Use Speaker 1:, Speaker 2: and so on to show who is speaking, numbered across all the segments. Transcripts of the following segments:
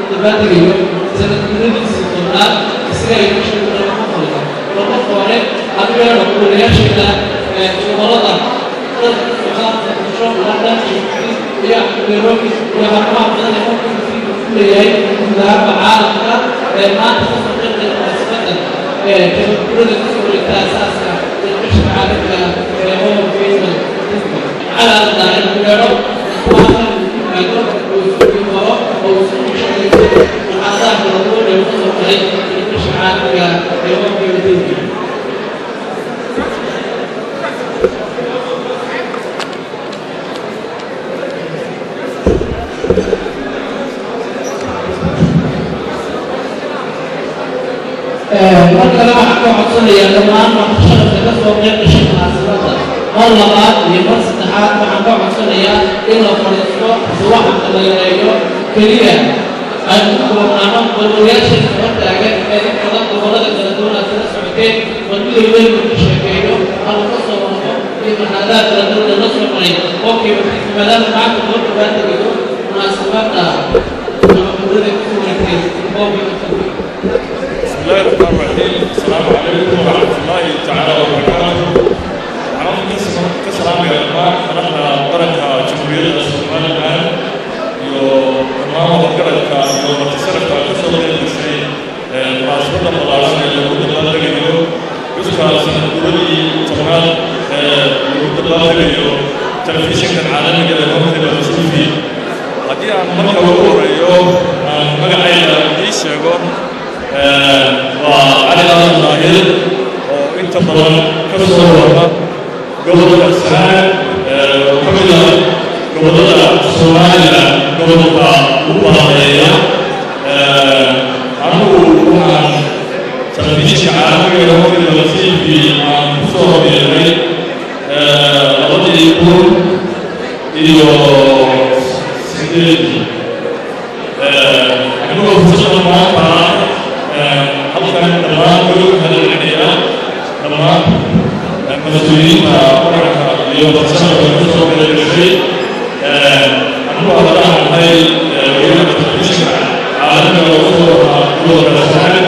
Speaker 1: dabaaldagayo sanadguuradiisii tobnaad isaga ay kusha lama qoriyo lama hore adigeena wariyaasheena gobolada dalka london iyo nairobi iyo xarumaha badan ee qofka ku leeyahay gudahaanba caalamka ee maanta ka soo qeybgala munaasabada gabadgurada kasoo wareegta asaaska ee qishka caalamka ee home basement calaamada in ku yeedho kuwaasna yimaado oo isugu maro oo isugu shaqayso muxaadaha kala duwan ee kasoo galay ee qishka caalamka ee home basement mar kale waxaan ka codsanayaa dhammaan markasharafka ka soo qeyb gashay munaasabadda mar labaad iyo mar saddexaad waxaan ka codsanayaa in la fadhiisto subaxanka la yareeyo keliya aynu ku koobnaano balwalayaasha kaba taagan ee in badan gobollada kala duwan aad kala socoteen balmidoo weyn ka sheekeeyo ama ka soo warqo iyo marxaladaha kala duwan ee la soo maray qofkii wasiisa maadaama maanta loo dhawaantegayo munaasabadda nabadgelyada kusoo wareegtay qofkii
Speaker 2: بسم الله الرحمن الرحيم السلام عليكم ورحمة الله تعالى وبركاته أنا ممكن كسلام يا جماعة نحن بركة جمهورية الصومال الآن يو تمام بركة يو متصرف كسر الشيء مناسبة ملازمة اللي هو الله يجيو يسكا سنة دولي تمام يهود الله يجيو تلفزيون العالمي اللي هو في الشوفي هذه أنا مرة أقول يو مقعي يشيغو waa cali aadan daahir oo inta badan ka soo wada gobolka sanaag oo ka mid ah gobollada soomaaliya gobolka ugu baadeeya anigu waxaan telefishinka caalamiga ee hofidala t v aan ku soo horeeray labadii kun iyo sideedii anigoo fursada maanta halkan dhammaan gurug hadalceliya dhammaan mas-uuliyiinta qaranka iyo farsamaga ku soo galagashay anigu haddaan ahay weynaha telefishinka caalamiga oo soo wadaa gobolka sanaag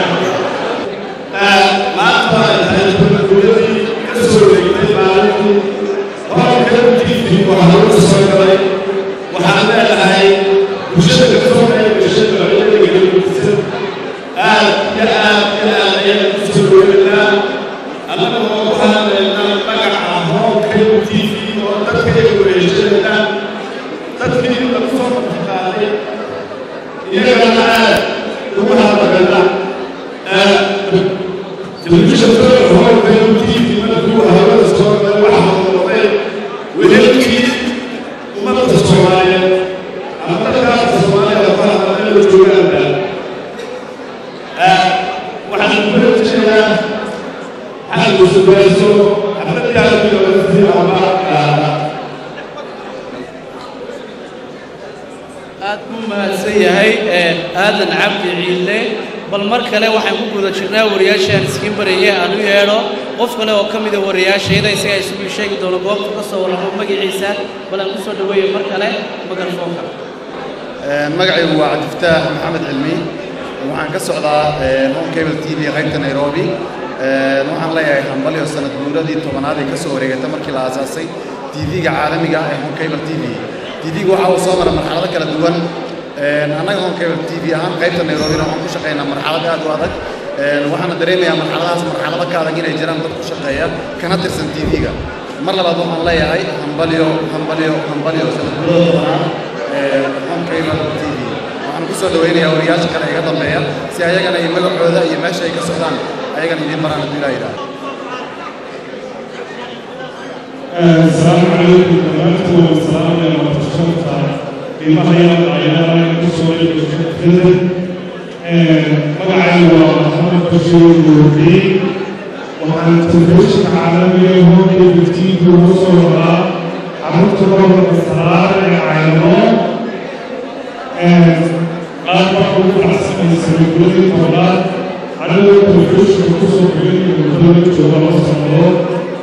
Speaker 3: maanta waxay gurguradii ka soo wareegtay maalintii horanka tiifi waxaa lagu soo galay waxaan leedahay bulshada ka soo qayb gashay noocyada gelisan aad iyo aad iyo aad ayaan ku soo dhoweynaynaa annaga oo ku hadlaynaa magaca hoonka t v oo dadka ay wareejinayna dadkii lagu soo qaaday iyagana aad ugu hadlagana telefishinka hoonka t v markuu hawada soo galay waxaa noqday wehelkii ummadda soomaaliyeed ama dadkaasa soomaalida ku hadlaya la joogaanba waxaan ku rajaynayaa xalku sugayso xafladii halkii laga sii ama
Speaker 1: aad buu mahadsan yahay aadan cabdi ciille bal mar kale waxaan ku guda jirnaa wariyaashaan iskiin barayay aan u yeedho qof kale oo ka mida wariyaashayda isagaa isugu sheegi doono goobta ka soo warramo magaciisa bal aan ku soo dhaweeyo mar kale magarfoonka
Speaker 4: magacaygu waa cabdifataax maxamed cilmi waxaan ka socdaa home cable t v qaybta nairobi waxaan leeyahay hambalyo sanad guuradii tobanaad ee ka soo wareegata markii la aasaasay tv-ga caalamiga ah ee home cable t v tv-ga waxa uu soo mara marxalado kala duwan annaga home cable t v ahaan qaybta nairobina waxaan ku shaqaynaa marxalad aad u adag waxaana dareemayaa marxaladahaas marxalado ka adag inay jiraan dad ku shaqeeya kana tirsan tv-ga mar labaad waxaan leeyahay hambalyo hambalyo hambalyo sanad guurada tobanaad ee home cable t v waxaan ku soo dhaweynayaa wariyaasha kale iga dambeeya si ayagana iyo magacooda iyo meesha ay ka socdaan ayagana idiin maraan hadduu ilaa yidhaahdo
Speaker 5: السلام عليكم دمانتكم والسلام يا مرتشفة بما هي العيادة كسوة الفيلم مقعي ومحمد بشير الوردي وعن تلفزيون عالمي هو كيف تيجي وصورة عملت مرة بسرعة عينو قال محمود العسكري سيقولي طولات على التلفزيون كسوة الفيلم وكل جوال وصورة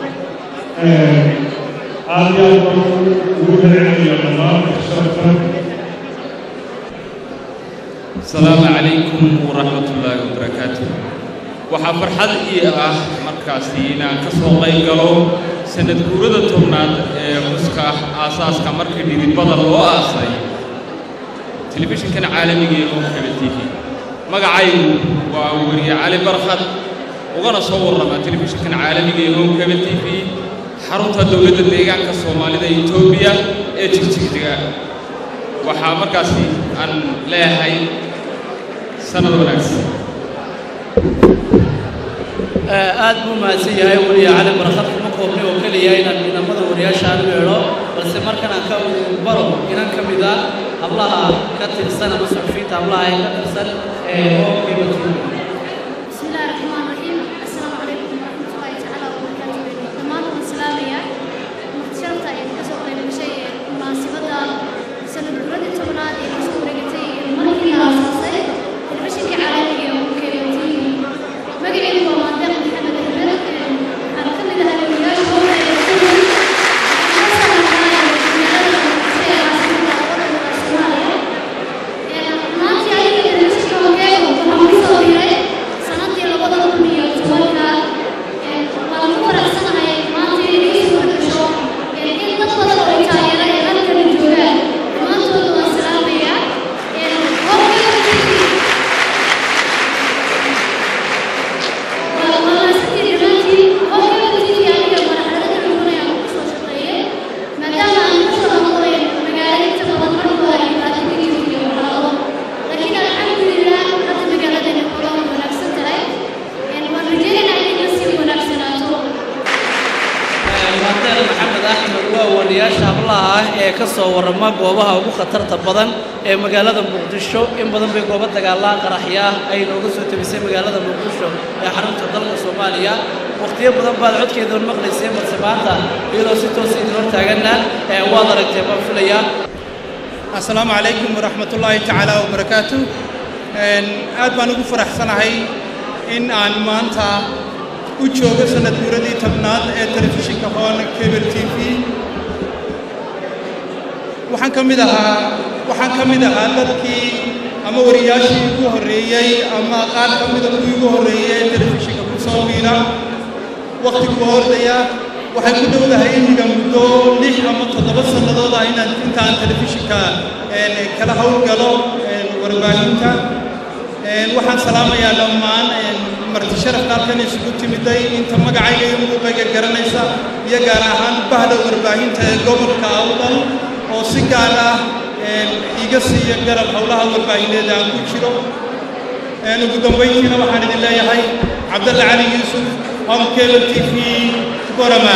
Speaker 5: aad iyo aad baan ugu celcelinayaa dhammaan sharafkan
Speaker 6: asalaamu calaykum waraxmat ullaahi wabarakaatu waxaa farxad ii ah markaasi inaan ka soo qayb galo sanad guurada tobnaad ee xuska aasaaska markii dhidibada loo aasay telefishinkan caalamiga ee hoonkaba t v magacaygu waa weriye cali barkhad ugana soo warrama telefishinkan caalamiga ee hoonkaba t v xarunta dowladda deegaanka soomaalida etoobiya ee jigjigjiga waxaa markaasi aan leeyahay sanad wanaagsan
Speaker 1: aad buu mahadsan yahay weliya cali barkad kuma koobnay oo keliya inaan ciidamada wariyaasha aan weedho balse markan aan ka baro inan ka mid ah hablaha ka tirsan ama suxufiyiinta hablaha ee ka tirsan ee hoobkiiba
Speaker 7: بسم الله الرحمن الرحيم السلام عليكم ورحمة الله تعالى وبركاته دمان والسلام يا مختشرتا يتكسو قيب شيء مناسبة سنة بلد التمناد يكسو رقتي الملكي الأساسي البشك عالمي وكيبتي مقعي هو مادام محمد البلد أنا كمد هذا الولاش هو maanta ayaga telefishinka hogeegu waxaa ku soo diray sanadii labada kun iyo tobanka waan ku faraxsanahay maanta inay ii soo gasho in dad badan oo i taageera ee halkana joogaan dhammaantooda waan salaamayaa maasantii dhammaantiin hoggaga tv aniga marxalada kala duwan ayaan ku soo shaqeeyey maadaama aan ka soo noqday magaalo inta badan markooda ay dhibaato ka jirto iyo waxyaabo laakiin alxamdulilah hadda magaaladeena kula wanaagsan tahay waan rajeynaynaa inay la sii wanaagsanaato
Speaker 1: maandeer maxamed axmed waa wariyaasha hablaha ah ee ka soo warrama goobaha ugu khatarta badan ee magaalada muqdisho in badan bay goobo dagaalaha qaraxya ah ay nooga soo tebisay magaalada muqdisho ee xarunta dalka soomaaliya waqtiyo badan baad codkeeda maqlayseen balse maanta iyadoo si toos idin hor taaganna ee waad aragtee baan filayaa
Speaker 8: asalaamu calaykum waraxmat ullaahi tacaala wabarakaatu aad baan ugu faraxsanahay in aan maanta u joogo sanad guuradii tobnaad ee telefishinka hoon cable t v waxaan ka mid ahaa waxaan ka mid ahaa dadkii ama wariyaashii ugu horreeyey ama qaar ka mida kuwii ugu horreeyey ee telefishinka ku soo biira wakhtigu ordaya waxay ku dhowdahay imiga muddo lix ama toddoba sannadood ah inaan intaan telefishinka kala howlgalo warbaahinta waxaan salaamayaa dhammaan marti sharafka halkan isugu timiday inta magacayga iyo muuqayga garanaysa iyo gaar ahaan bahda warbaahinta ee gobolka awdal oo si gaar ah iga siiya garab howlaha warbaahineed aan ku jiro ugu dambayntiina waxaan idin leeyahay cabdalle cali yuusuf home cable t v borama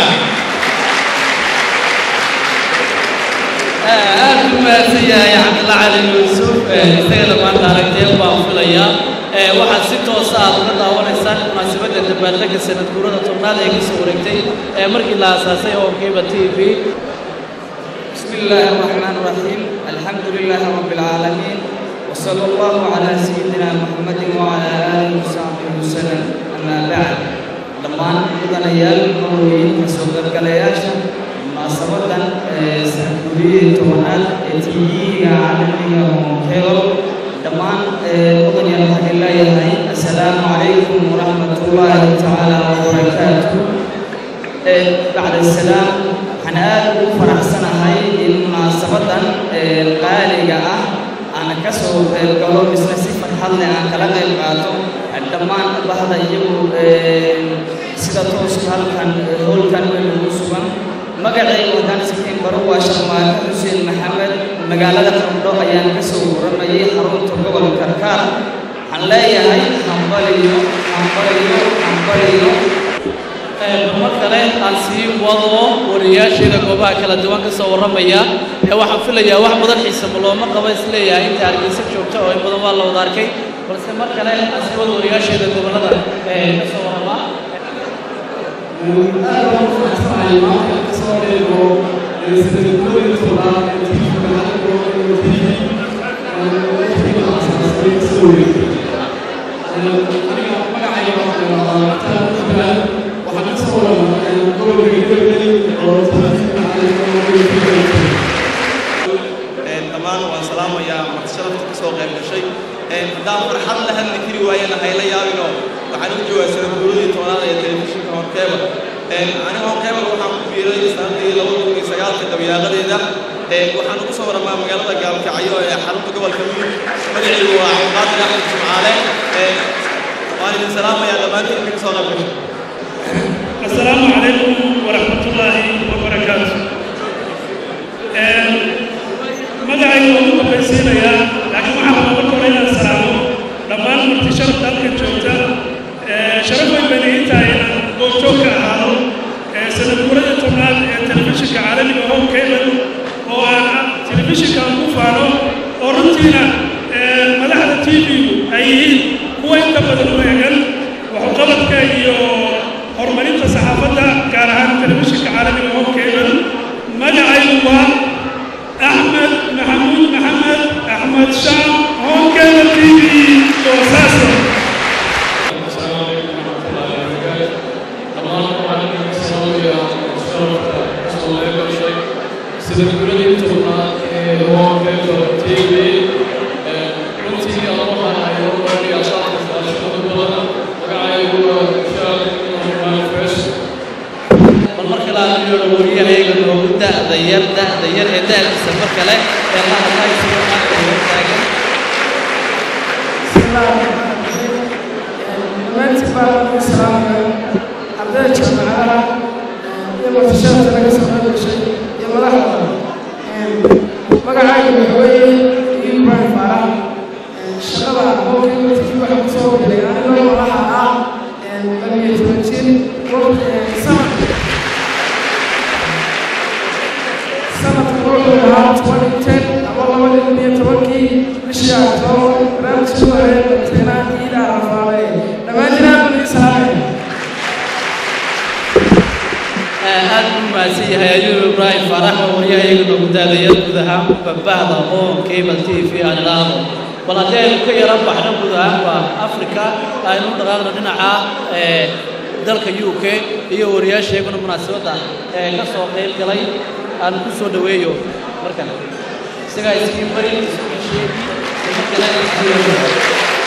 Speaker 1: aad u mahadsan yahay cabdilla cali yuusuf isagana maanta aragteen baan filayaa waxaad si toosa aad uga daawanaysaan munaasabadda dabaaldega sanad guurada tobnaad ee kasoo wareegtay ee markii la aasaasay hoonkiiba t v
Speaker 9: بسم الله الرحمن الرحيم الحمد لله رب العالمين وصلى الله على سيدنا محمد وعلى آله وصحبه وسلم أما بعد dhammaan mudanayaal marweyn kasoo galgalayaasha munaasabadan sanadguuriyadii tobanaad ee tiiyiga caalamiga honkebal dhammaan mudanayaal waxaan leeyahay assalaamu calaykum waraxmatullaahi tacaala wabarakaatu bacda salaam waxaan aad ugu faraxsanahay in munaasabadan qaaliga ah aan ka soo qayb galo misna si farxad leh aan kala qayb qaato dhammaan bahda iyagu sida tooska halkan howlkan weyn ugu sugan magacayga haddaan sikiin baro waa sharmaake xuseen maxamed magaalada qardho ayaan ka soo warramayay xarunta gobolka karkaar waxaan leeyahay hambaliyo hambaliyo hambaliyo
Speaker 1: mar kale aan sii wado wariyaasheeda goobaha kala duwan ka soo warramaya ee waxaan filayaa wax badan xiisaba looma qaba isleeyahay inta hargeysa joogta oo in badan waa la wada arkay balse mar kale aan sii wado wariyaasheeda gobollada ee ka soo warrama
Speaker 10: dhammaan waan salaamayaa marti sharafta ka soo qayb gashay haddaan farxad la hadli kari waayana hayla yaabinoo waxaan u joogaa sanaguuradii tobnaad ee telefishinka horkeebal aniga horkeebal waxaan ku biiray sanadii labada kun iyo sagaalka dabayaaqadeeda waxaan ugu soo waramaa magaalada gaalkacyo ee xarunta gobolka miir magacaygu waa cabdiqaadir axmed jimcaale waan idin salaamayaa dhammaantiin inka soo qayb gashay
Speaker 5: السلام عليكم ورحمة الله وبركاته magacayga waa ugu dambaysiinayaa laakiin waxaan rabaa marka hore inaan salaamo dhammaan marti sharafta halkan joogta sharaf weyn bayna ii tahay inaan goobjoog ka ahaado sanad guurada tobnaad ee telefishinka caalamiga home cable oo aan telefishinka aan ku faano oo runtiina madaxda t v-gu ay yihiin kuwa inta badan u eegan waxuqabadka iyo horumarinta saxaafadda gaar ahaan telefishinka caalamiga home cable magacaygu waa أحمد محمود محمد أحمد شام هون كان تي في وساسة
Speaker 1: سنقولي تبغى هو كيف تيجي runtii aan waxaan ahay hormariya shacabka shaqada badan magacaygu waa shaab normal fresh
Speaker 9: bal marka la aqriyo wariyahayga noogu da'da yar da'da yar ee da'diisa mar kale ee la hadlay sida maanta hor taagan
Speaker 11: dhammaantiin baa lagu salaamaya ardayda jaamacadaha iyo martishaadka laga soo qayb gashay iyo madaxda magacaygu waxa weeye ibrahim faarax shaqada howlkayga tv waxaa ku soo gelay anigoo madaxa ah labiyo toban jir sanad sanadka wuxuu ahaa twenty ten ama labada kun iyo tobankii bishii octoobar barnaamijkii hore dadweynaha ciida arafaale dhammaantiin aad baan idin salaamaya
Speaker 9: aad u mahadsan yahay ayuu ibraahim faarax oo waryahayga noogu daadaya guud ahaan babahda oo cable t v aan ilaahdo bal haddii aynu ka yara baxno guud ahaanba africa aynu u dhaqaaqno dhinaca dalka u k iyo wariyaasheeguna munaasabadda ee ka soo qayb galay aan ku soo dhoweeyo markan isagaa iskiin bari iskiin sheegi iyo kale iskiin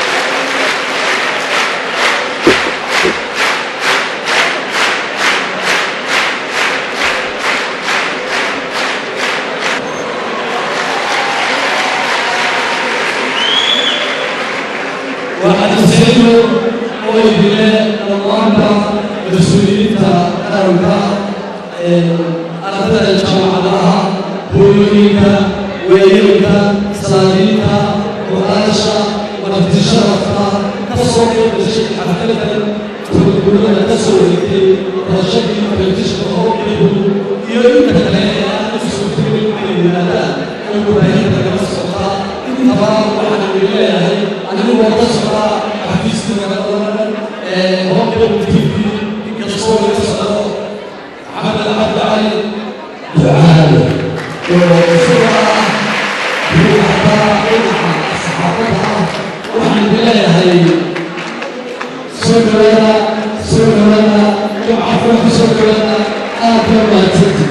Speaker 1: waxaadisayno oo idile dhammaanka mas-uuliyiinta qaranka ardayda jaamacadaha hooyooyinka weeyinka salaadiinta muqaasha martisharafka ka soo qayb gashay xafladan tolgurada ka soo wareegtay barashadii telefishinka oo qeybu iyo inta kale ee aan u suurtagelin inay yimaadaan oo warbaahinta laga socdaa intaba waxaan idin leeyahay anigoo ka socdaa xafiiska magaalada ee hoqebu t v inkastoo laga socdo maxamed cabdi cali ducaale oo isagoo ah ruuxda dhinaca saxaafadda ah waxaan idin leeyahay soo dhawaada soo dhawaada jumcafuna ku soo dhawaada aad baa mahadsanti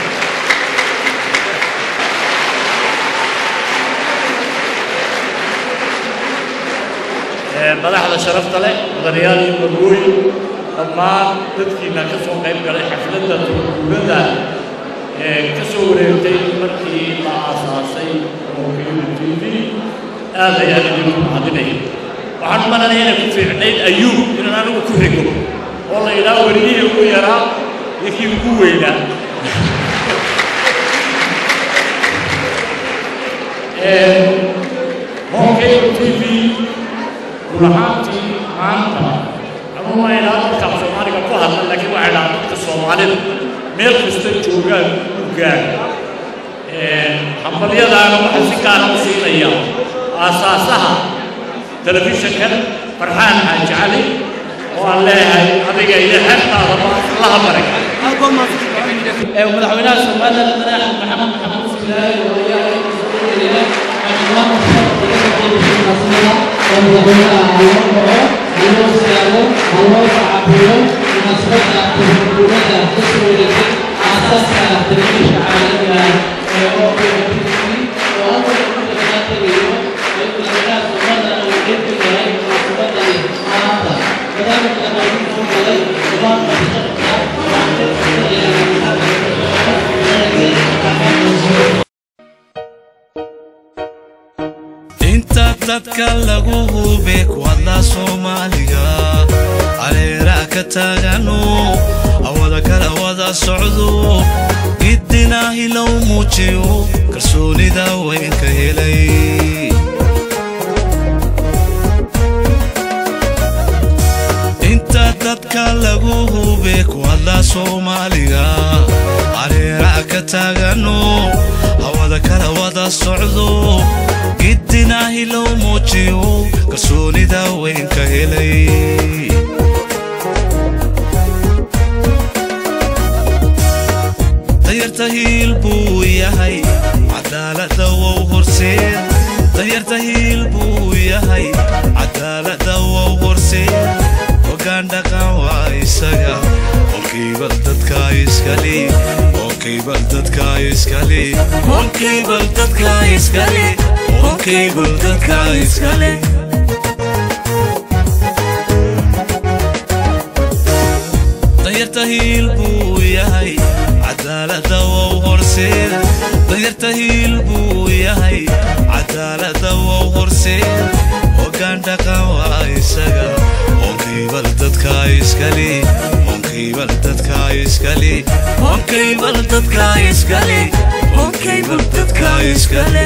Speaker 2: madaxda sharafta leh mudanayaal iyo marwooyin dhammaan dadkiina ka soo qayb galay xafladda turkuurada ee ka soo wareegtay markii la aasaasay mawkiilu t v aad ayaan idinku mahadinaya waxaan u malanaya inay ku fiicnayd ayuub inaan anigu ku xigo oo la yidhaha weriyihii ugu yaraa iyo kii ugu weynaa mawkiilu t v run ahaantii maanta ama waa ilaa dadka soomaaliga ku hadla laakiin waxay dhahaa dadka soomaalida meel kasta joogaan u gaar hambalyadaana waxaa si gaara u siinaya aasaasaha telefishinkan farxaan xaaji cali oo aan leeyahay adiga iyo xeebtaadaba allaha baraka
Speaker 9: madaxweynaha somaliland madax maxamed maxamuud silaahi oo ayaa soo dhaweynayaa xildhibaan
Speaker 1: Thank you.
Speaker 12: inta dadka lagu hube ku hadlaa soomaaliga caleeraa ka taagano awada kala wada socdo gidinaahi low muujiyo kalsoonida weynka helay inta dadka lagu hube ku hadlaa soomaaliga caleeraa ka taagano hawada kala wada socdo gidinaahi low muujiyo kalsoonida weynka helay danyarta hiil buu yahay cadaalada wow horseed danyarta hiil buu yahay cadaalada wow horseed hogaan dhaqan waa isaga onkiibal dadka iskale onkiibal dadka iskale onkiibal dadka iskale onkiibal dadka iskale danyarta hiil buu yahay cadaalada wow horseed danyarta hiil buu yahay cadaalada wow horseed hogaan dhaqan waa isaga onkiibal dadka iskale onkiibal dadka iskale onkiibal dadka iskale onkiibal dadka iskale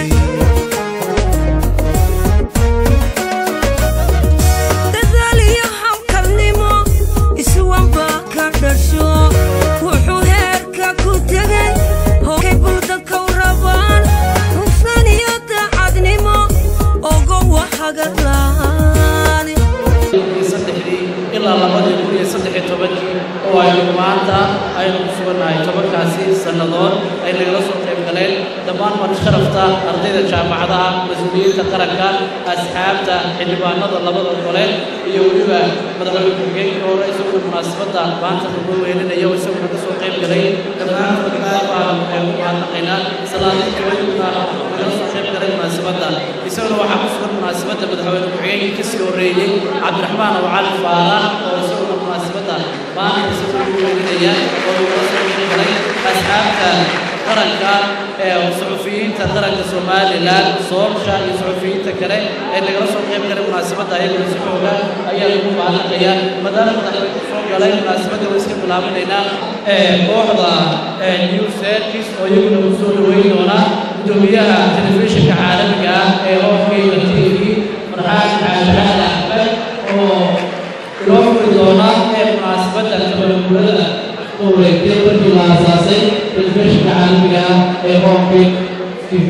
Speaker 13: dadaaliyo hawlkalnimo iswanba ka dhasho wuxuu heerka ku tegay hogay buldadkau rabaan hufnaan iyo daacadnimo ogo wahagalaan
Speaker 1: saddexdii ilaa labadii kun iyo saddex iyo tobankii oo aynu maanta aynu ku sugannahay tobankaasi sannadood ay nagala soo qayb galeen dhammaan mar sharafta ardayda jaamacadaha mas-uuliyiinta qaranka asxaabta xildhibaanada labada gole iyo weliba madaxweyne ku-xigeenkii hore isaguna munaasabadda maanta lagu weyninayo isaguna ka soo qayb galay dhammaantood baan ku mahadnaqaynaa salaadii jawayna nagala soo qayb galay munaasabadda isaguna waxaa ku sugan munaasabadda madaxweyne ku-xigeenkii kasii horreeyey cabdiraxmaan oo cali faarax oo isaguna munaasabadda maanta isaguna ugu weyninaya oo nagala soo qayb galay asxaabta qaranka ee suxufiyiinta qaranka somalilan soolsha iyo suxufiyiinta kale ee nagala soo qayb galay munaasabadda ayaguna si xooga ayaa lagu mahadnaqaya maadaama madaxweyne soo galay munaasabadda waa iska bilaabinaynaa kooxda new service oo iyaguna ku soo dhaweyn doona gudoomiyaha telefishinka caalamiga ah ee hoofkeyga t v farxaan xaashaxaad axmed oo inoo furi doona ee munaasabadda tabaruurada wareegtay markii la aasaasay telefishinka caalamiga ah ee hoofkey t v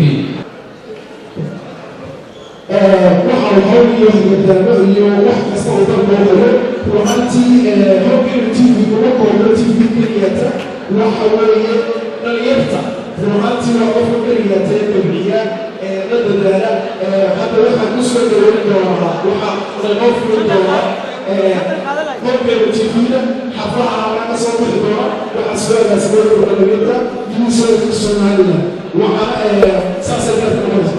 Speaker 3: waxa uu hawliyo hoggaamo iyo wax kasta uu dalboodayo ruuxantii hoggeena tv uga koobno tv keliyata waxa weeye dhalinyarta ruuxantii waa qofka keliyata ee kobciya la dadaala hadda waxaan ku soo dhaweyn doonaa waxa laynoo furi doonaa hoggeena tvda xaflaha laga soo bixi doona waxaa soo agaasimayn doona dhalinyarta yuusoka somaliland waxaana saasay garta noqonaysa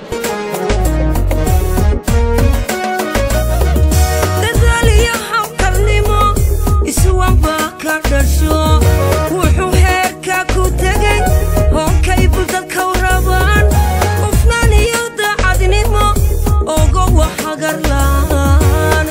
Speaker 13: dadaaliyo hawlkalnimo iswanba ka dhasho wuxuu heerka ku tegay honkay buldadkau rabaan hufnaan iyo daacadnimo ogo wahagarlaan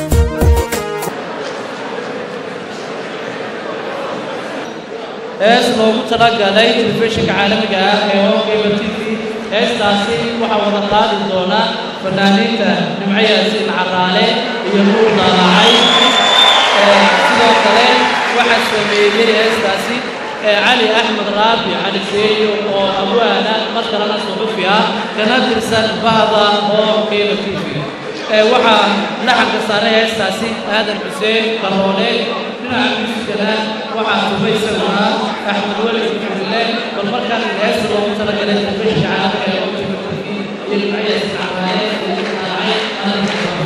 Speaker 1: hees loogu talagalay telefishinka caalamiga ah ee hoogeyba t v heestaasi waxaa wada qaadi doona fanaaniinta nimco yaasiin caraale iyo nuur daalaacay sidoo kale waxaa sameeyey heestaasi cali axmed raabi cali seeyo oo abwaana mar kalena suxufi ah kana tirsan bahda hoogeyba t v waxaa laxanka saaray heestaasi aadan xuseen karoole dhinaca miiskana waxaa tubay isaguna axmed weli xudule bal markaan heesta loogu talagalay telefishinka caalamiga ee ujiba tv iyo nimciyas camaale iyo dhinaacay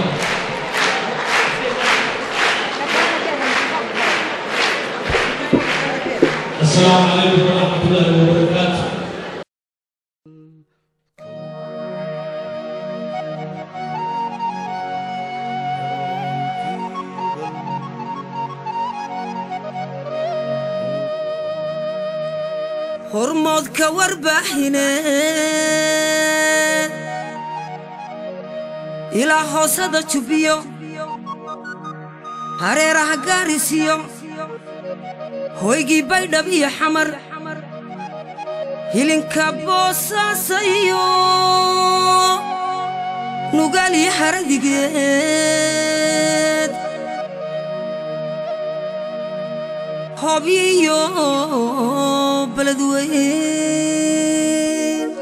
Speaker 14: السلام عليكم ورحمة الله وبركاته
Speaker 13: hormoodka warbaaxine ilaa hoosada jubbiyo hareeraha gaarisiyo hoygii baydhab iyo xamar hilinka boosaasa iyo nugaal iyo haradigeed hobyo iyo beledweyn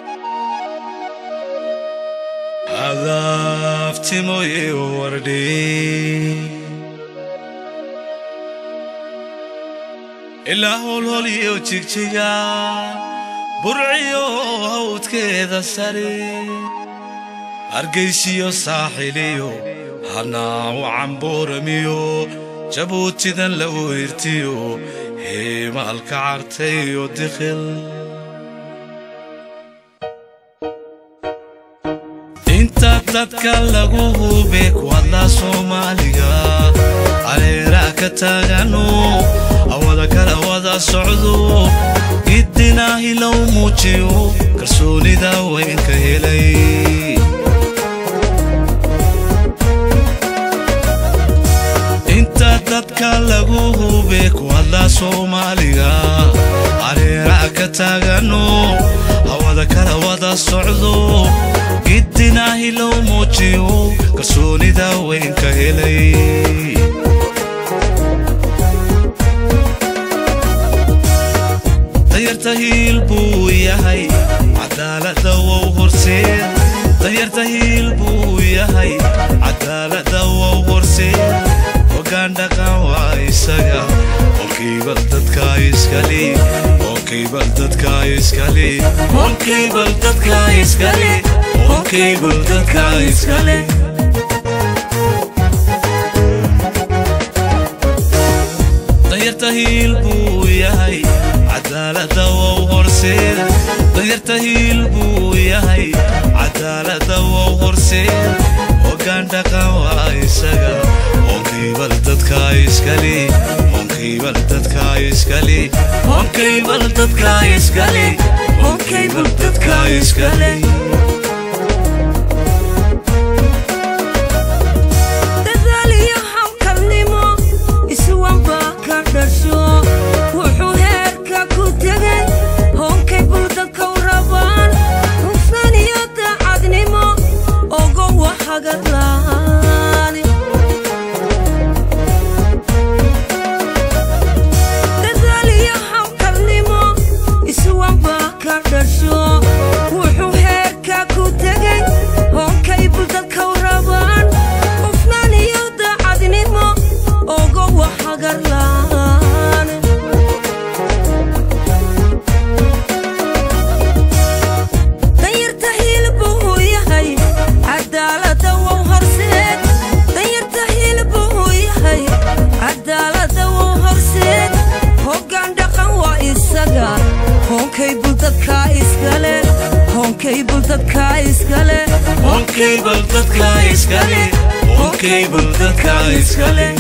Speaker 12: adaftimoye wardhi ilaa holholiyo jigjiga burciyo hawdkeeda sare hargaysiyo saaxiliyo hanaawo cambooramiyo jabuutidan la weyrtiyo heemaalka cartayo dikhil inta dadka lagu hube kuwadla soomaaliga aleeraa ka taagano awada kala wada socdo gidinaahi low muujiyo kalsoonida weynka helay inta dadka lagu hube kuwadla soomaaliga aleeraa ka taagano awada kala wada socdo gidinaahi low muujiyo kalsoonida weynka helay danyarta hiil buu yahay cadaalada wow horseed danyarta hiil buu yahay cadaalada wow horseed hogaan dhaqan waa isaga onkiibal dadka iskale onkiibal dadka iskale onkiibal dadka iskale onkiibal dadka iskale danyarta hiil buu yahay cadaalada wow horseed danyarta hiil buu yahay cadaalada wow horseed hogaan dhaqan waa isaga onkiibal dadka iskale onkiibal dadka iskale onkiibal dadka iskale onkiibal dadka iskale
Speaker 13: dadaal iyo hawlkarnimo iswanbaa ka dhasho wuxuu heerka ku tegay hoonkay buldadkau rabaan hufnaan iyo daacadnimo ogo wahagadlaan dadaal iyo hawlkarnimo iswanbaa ka dhasho wuxuu heerka ku tegay hoonkay buldadkau rabaan hufnaan iyo daacadnimo ogo wahagadlaan danyarta hiil buu yahay cadaalada wow horseed danyarta hiil buu yahay cadaalada wow horseed hoggaan dhaqan waa isaga hoonkay buldadka iskale hoonkay buldadka iskale
Speaker 12: onkiibal dadka iskale onkiibal dadka iskale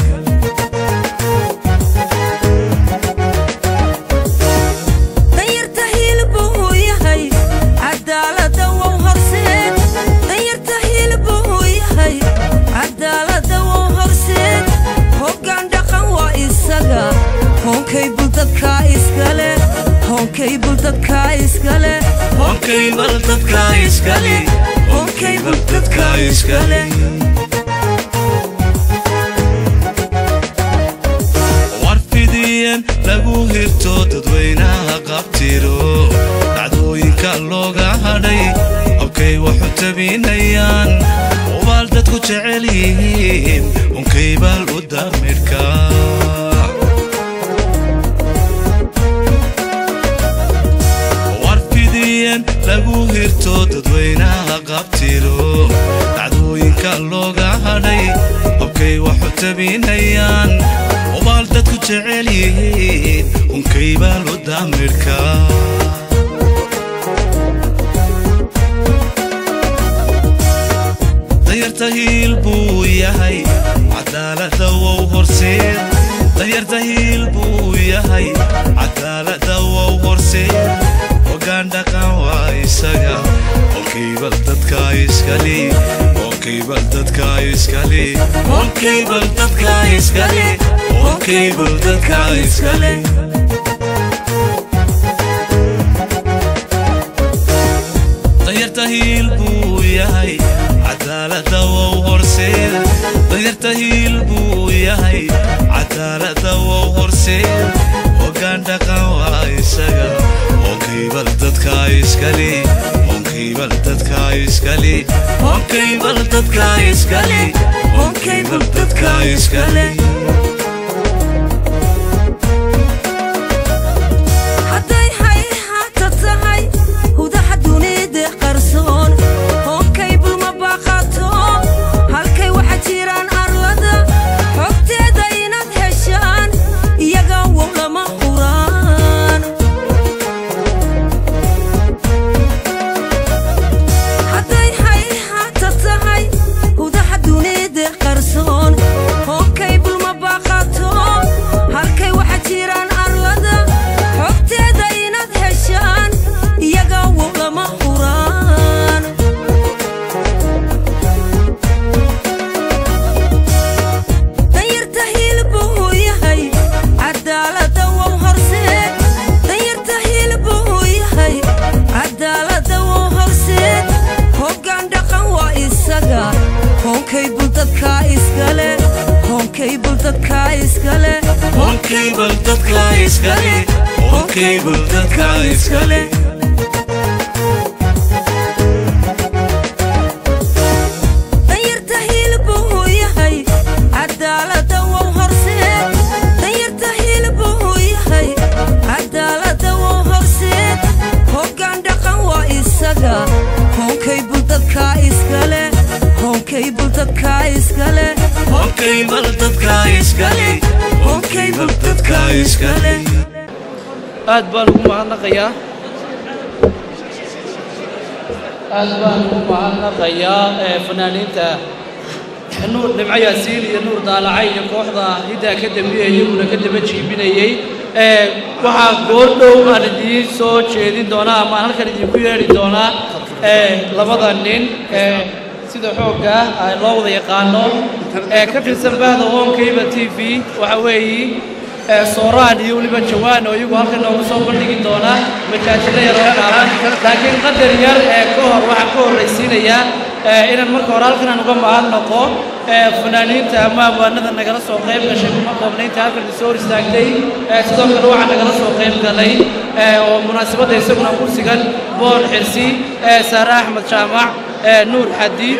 Speaker 13: danyarta hiil buu yahay cadaalada wow horseed danyarta hiil buu yahay cadaalada wow horseed hoggaan dhaqan waa isaga hoonkay buldadka iskale hoonkay buldadka iskale
Speaker 12: onkiibal dadka iskale onkiibal dadka iskale warfidiyeen lagu hirto dadweynaha qabtiro dhacdooyinka looga hadhay habkay waxu tabinayaan ubaal dadku jecel yihiin unkaybal u damidhka warfidiyeen lagu hirto dadweynaha qabtiro dhacdooyinka looga hadhay habkay waxu tabinayaan ubaal dadku jecel yihiin unkaybal u damidhka danyarta hiil buu yahay cadaalada wow horseed danyarta hiil buu yahay cadaalada wow horseed hogaan dhaqan waa isaga onkiibal dadka iskale honkayba dadka iskale honkayba dadka iskale honkayba dadka iskale danyarta hiil buu yahay cadaalada wow horseed danyarta hiil buu yahay cadaalada wow horseed hoggaan dhaqan waa isaga honkaybal dadka iskale honkaybal dadka iskale honkaybal dadka iskale honkaybal dadka iskale
Speaker 13: hadday hayhaata tahay hudaha dunida qarsoon hoonkay bulma baaqato halkay waxa jiraan arlada xogteeda inaad heshaan iyaga wow lama huraan hadday hayhaata tahay hudaha dunida qarsoon hoonkay bulma baaqato halkay waxa jiraan arlada xogteeda inaad heshaan iyaga wow lama huraan danyarta hilbu uu yahay cadaalada wow horseed danyarta hilbu uu yahay cadaalada wow horseed hoggaan dhaqan waa isaga hoonkay buldadka iskale hoonkay buldadka iskale
Speaker 12: honkaybal dadka iskale honkaybal dadka iskale
Speaker 13: danyarta hilbu uu yahay cadaalada wow horseed danyarta hilbu uu yahay cadaalada wow horseed hoggaan dhaqan waa isaga hoonkay buldadka iskale hoonkay buldadka iskale
Speaker 12: honkaybal dadka iskale honkaybal dadka iskale
Speaker 1: aad baan ugu mahadnaqayaa aad baan ugu mahadnaqayaa ee fanaaniinta nuur dhimco yaasiin iyo nuur daalacay iyo kooxda hiddaa ka dambeeyey iyaguna ka daba jiibinayey ee waxaa goordhow aan idiin soo jeedin doonaa ama aan halkan idinku yeedhi doonaa ee labada nin ee sida xoogga ah loo wada yaqaano ee ka tirsan bahda honkayba t v waxa weeyi ee sooraan iyo weliba jawaan oo iyagu halkan noogu soo bandhigi doona majaajilo yar oo dhaaran laakiin qadar yar ee ka hor waxaan ka horraysiinayaa ee inaan marka hore halkan aan uga mahadnaqo ee fanaaniinta ama abwaanada nagala soo qayb gashay kuma koobnaynta halkan isoo hor istaagtay ee sidoo kale waxaa nagala soo qayb galay ee oo munaasabadda isaguna ku sigan boon xirsi ee saare axmed jaamac ee nuur xadi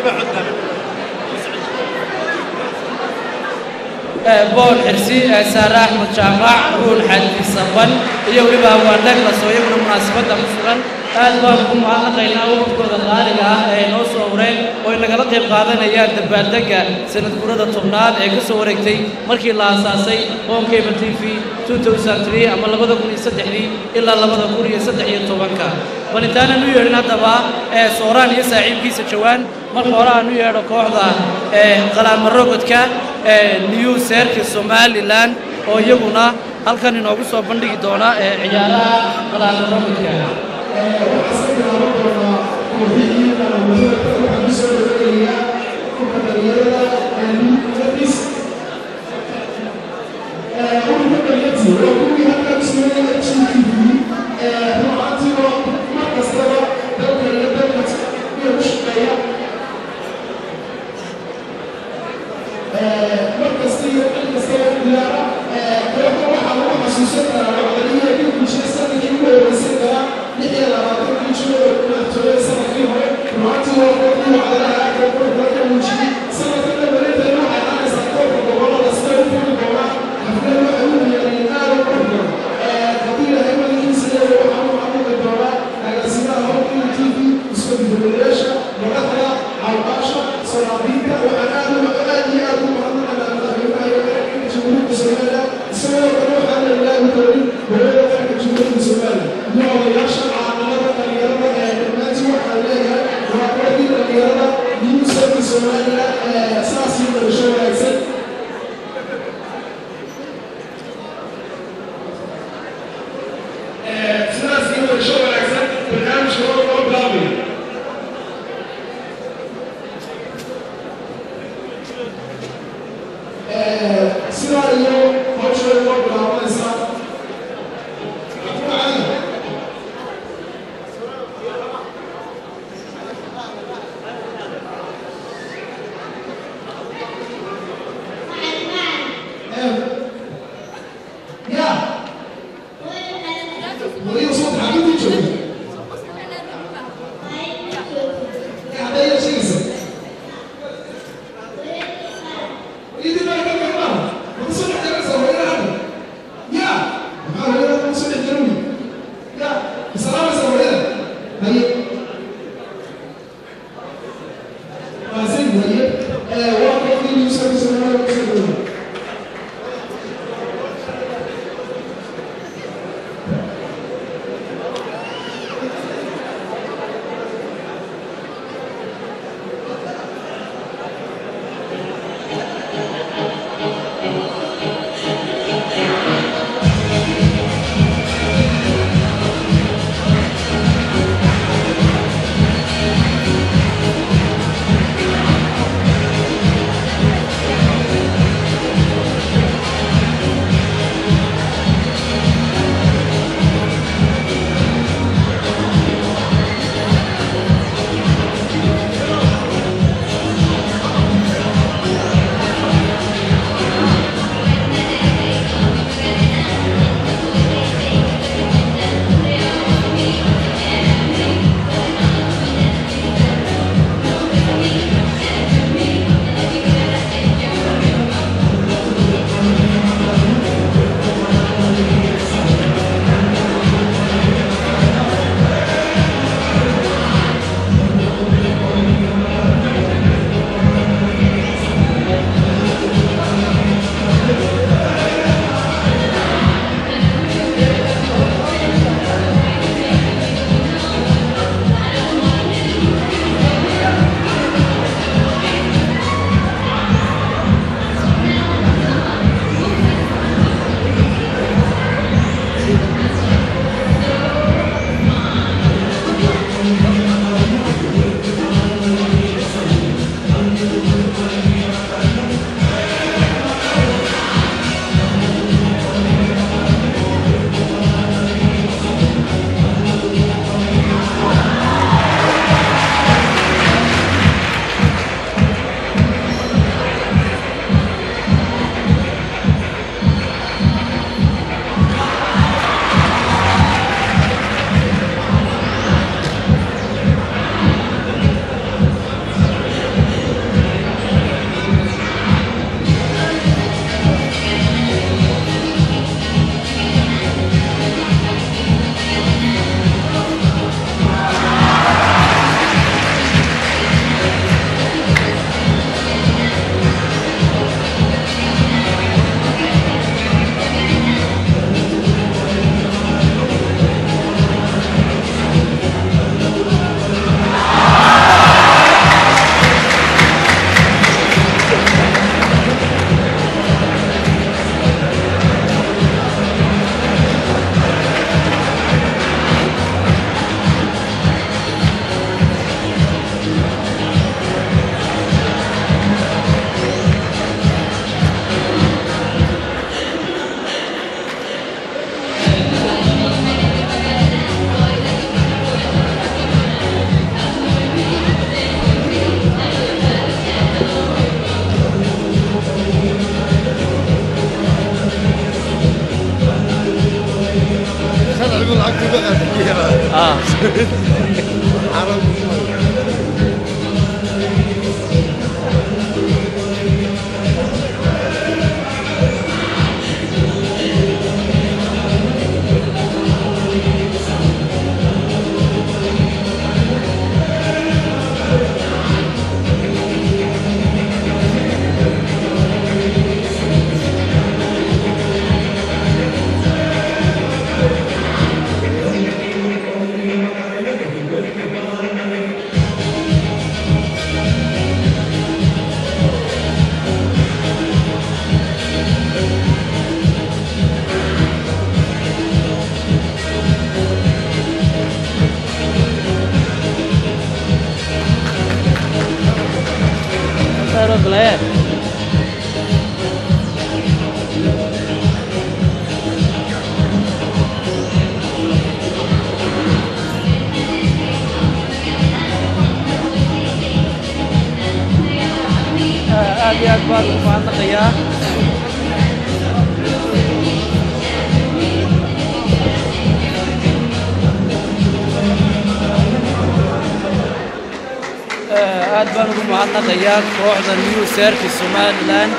Speaker 1: bool xirsi saare axmed jaamac ruul xadi saban iyo weliba hawaan dhaglas oo iyaguna munaasabadda ku sugan aad baan ugu mahadnaqaynaa waqtigooda qaaliga ah ee noo soo horeen oo ay nagala qayb qaadanayaan dabaaldegga sanad gurada tobnaad ee ka soo wareegtay markii la aasaasay honkable t v 2003 ama labada kun iyo saddexdii ilaa labada kun iyo saddex iyo tobanka bal intaanan u yeedhin haddaba ee sooraan iyo saaxiibkiisa jawaan marka hore aan u yeedho kooxda ee qalaamarogodka ee new seerka somalilan oo iyaguna halkan inoogu soo bandhigi doona ee ciyaaraha qalaamarogodka
Speaker 15: weeye waa qofkii yuusuf ismail kusoo
Speaker 16: اه Pero Glenn. aad iyo aad baan ugu mahadnaqayaa aad baan ugu mahadnaqayaa kooxda new service somaliland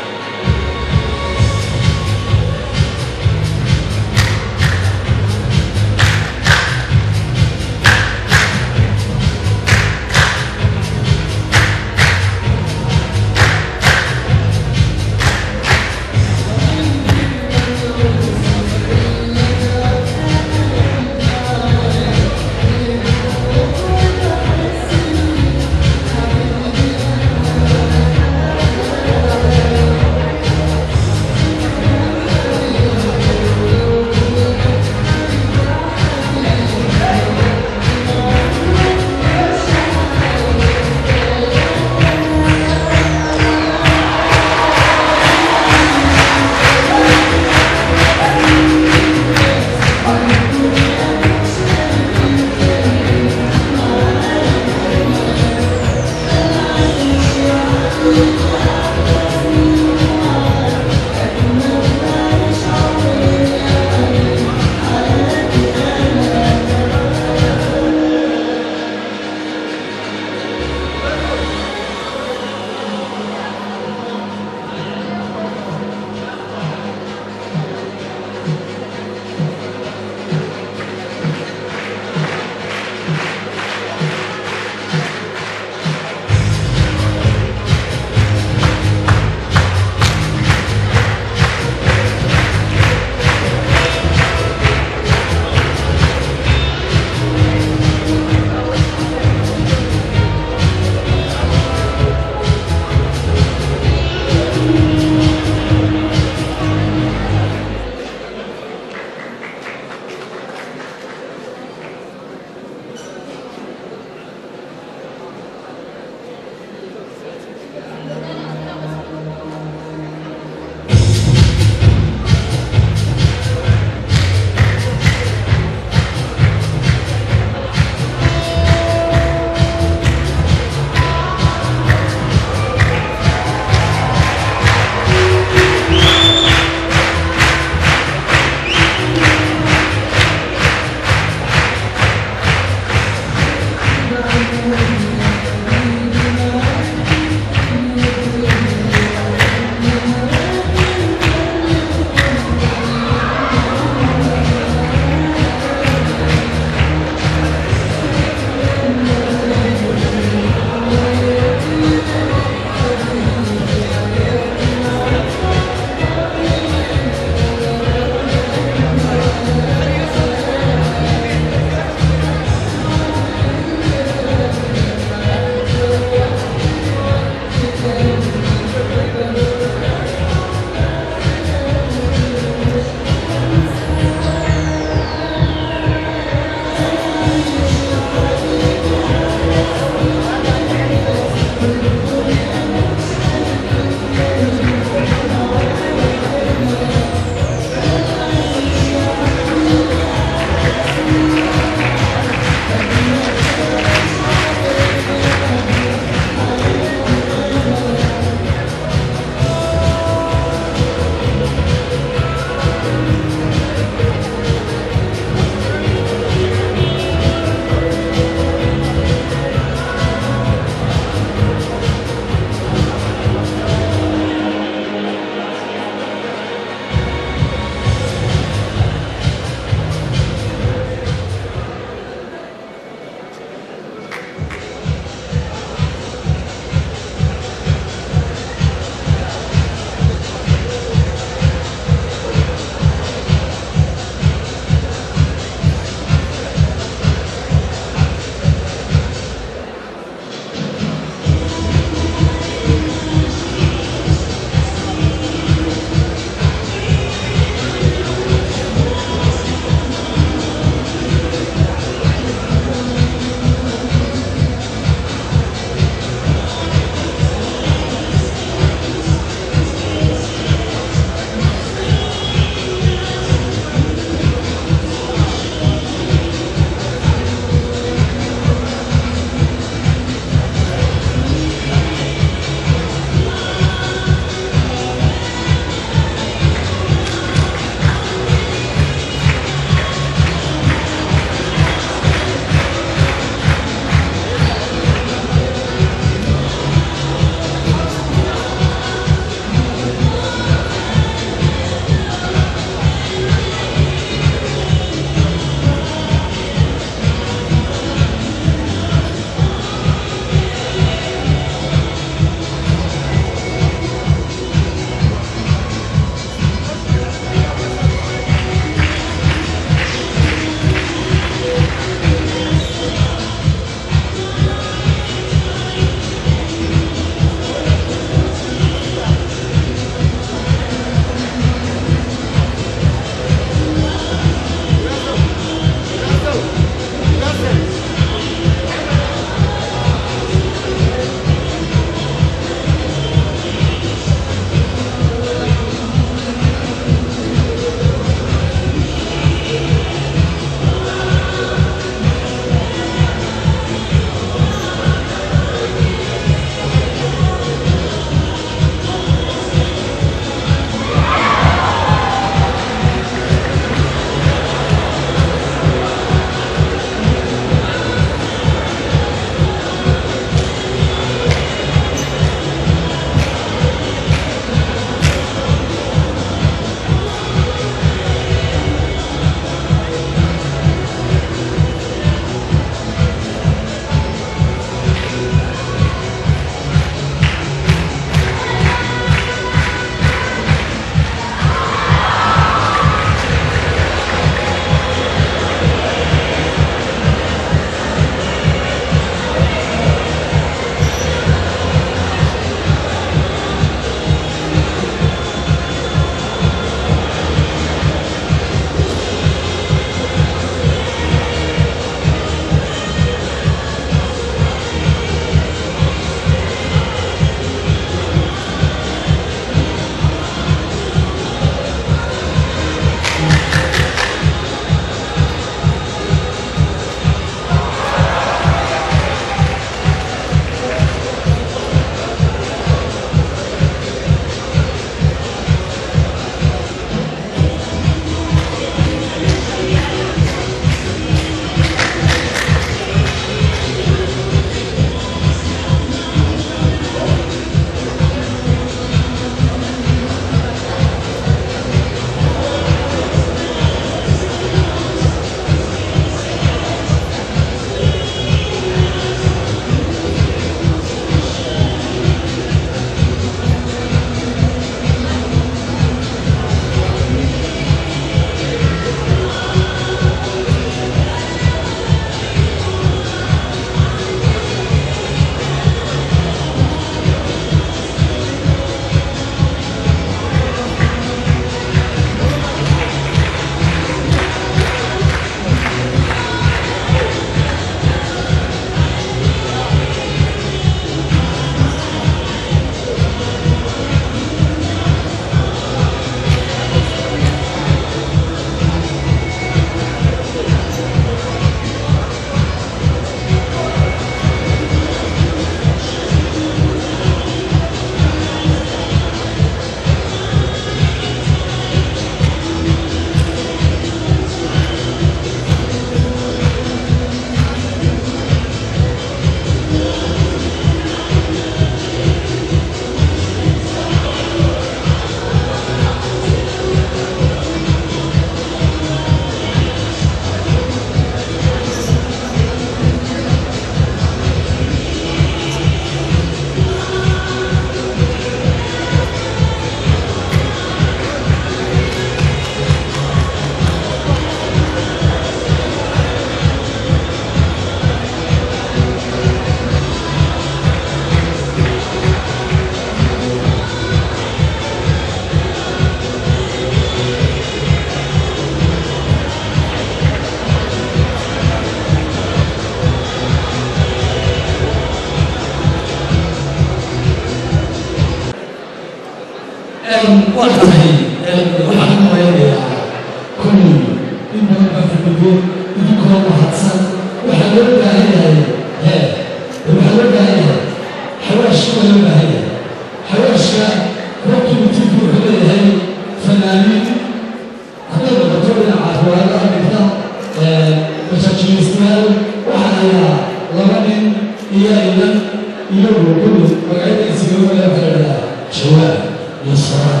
Speaker 14: waa tahay waxaan u malaynayaa kulli in badan baa fadhigo idinkoo mahadsan waxaa loo baahan yahay hee waxaa loo baahan yahay xawaashka waa loo baahan yahay xawaashka productive wuxuu leeyahay fanaaniin hadday noqoto dhinaca riwaayadaha dhigta masaajiilistayaal waxaa hayaa laba nin iyo inan iyo gurgudu magacadiisiga wala waxaa jawaab iyo soraan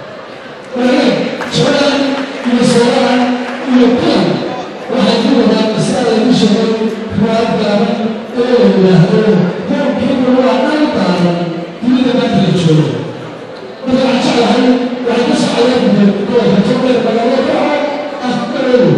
Speaker 14: walaal jawaab iyo soraan iyo kulan waxay ku wadaan masalada igu sheegay riwaayad gaaban oo la yidhaahdo hoorkiiba waa dhan baaran dunida maanta la joogo marka waxaan jeclahay waxay ku socdeen gobolka togdheer magaalada kaco afkarow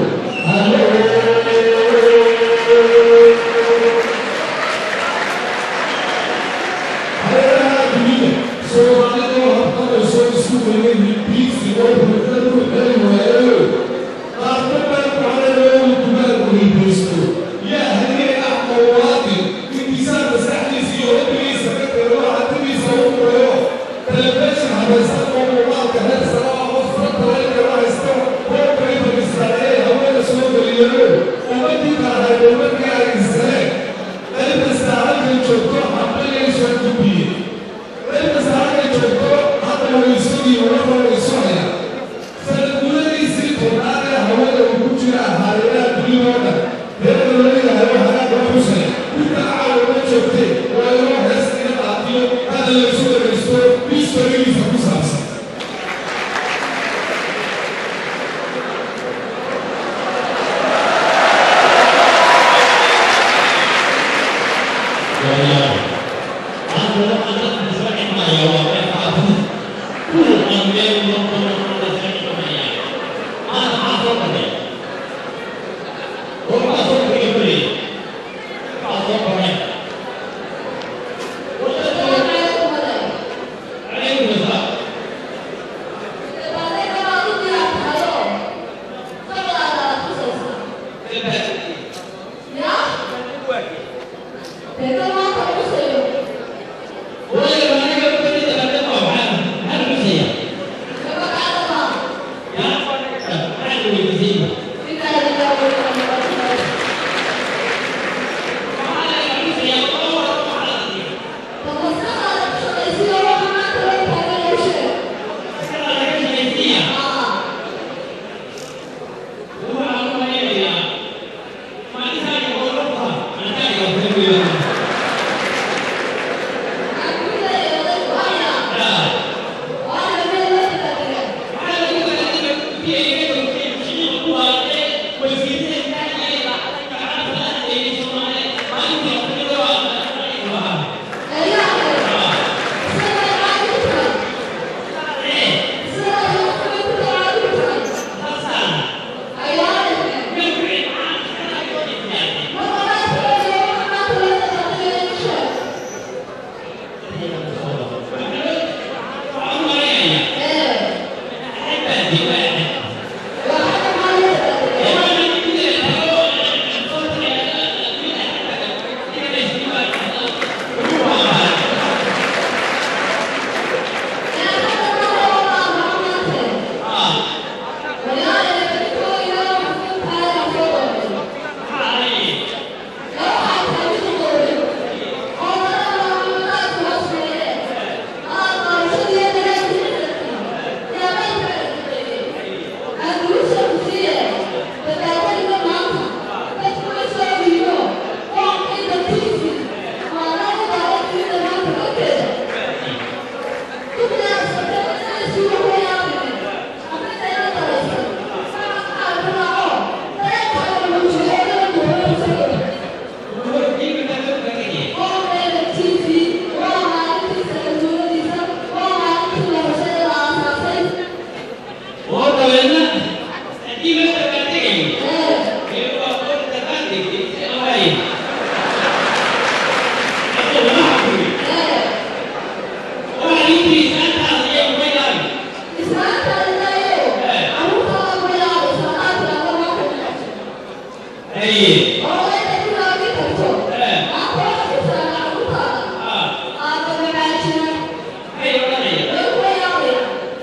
Speaker 17: Hey,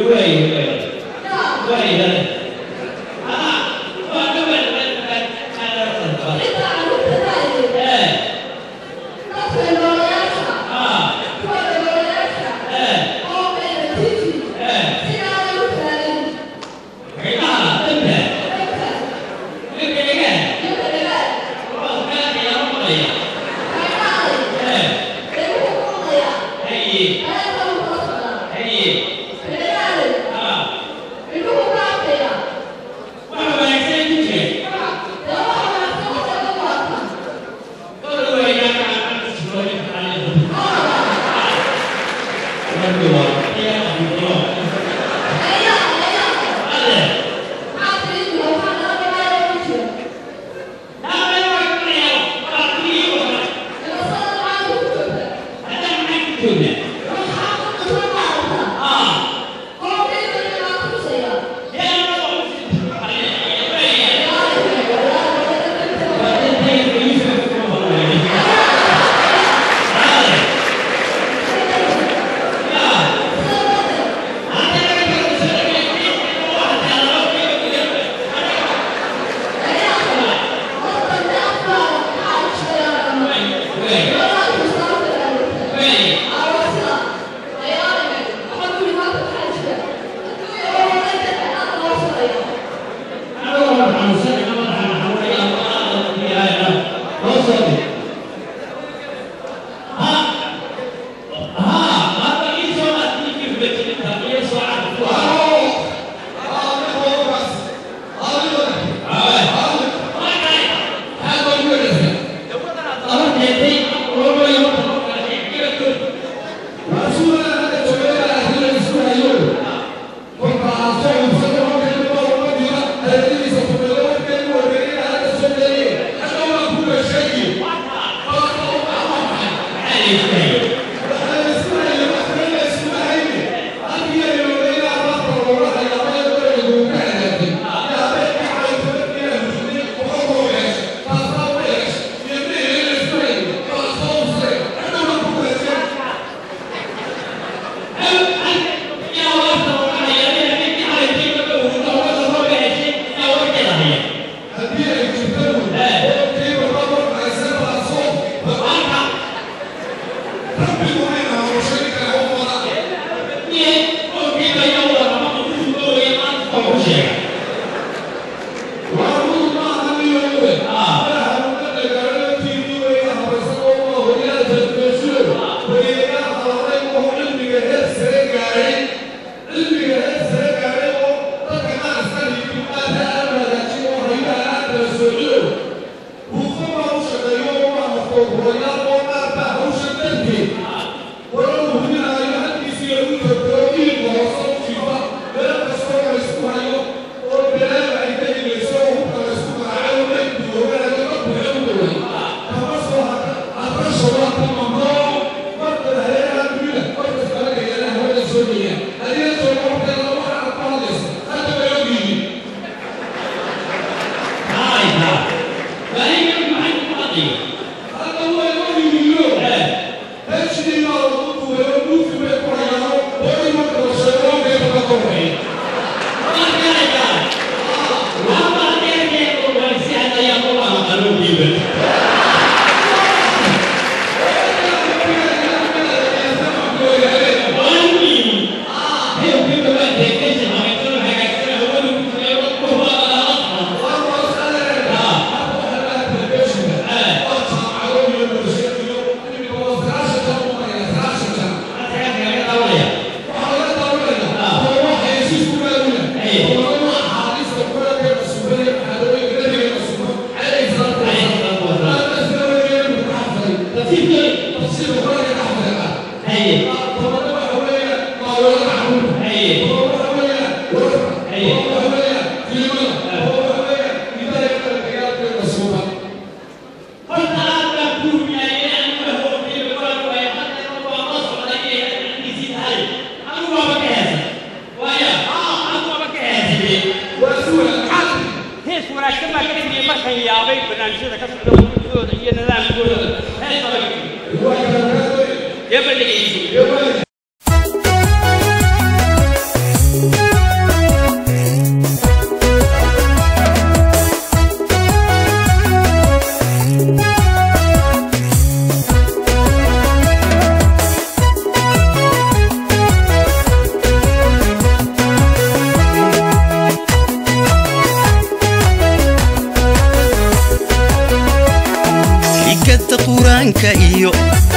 Speaker 17: hees wanaagsan baa ka tegey markan yaabay barnaamijyada ka socda wujudooda iyo nidaamkooda hees adag dee ma dhegeysin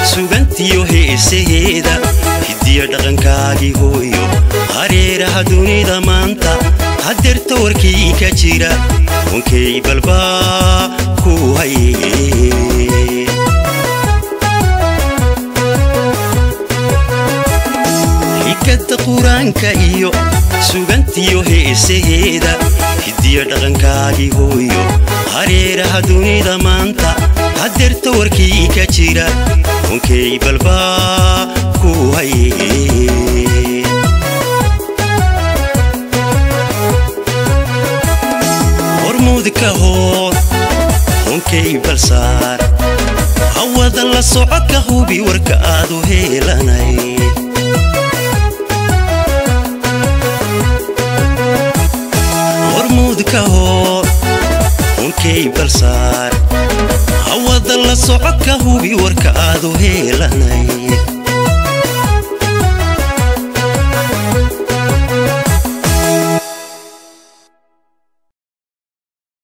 Speaker 18: sugantiyo heesaheeda hidiya dhaqankaagii hooyo hareeraha dunida maanta hadeerta warkii ka jira wankay balbaa ku haye xikadda qur-aanka iyo sugantiyo heesaheeda hidiya dhaqankaagii hooyo hareeraha dunida maanta hadeerta warkii ka jira wankay balbaa ku haye hormuudka hood honkay balsaar hawada la soco ka hubi warka aad u heelanay hormuudka hood honkay balsaar hawada la soco ka hubi warka aad u heelanay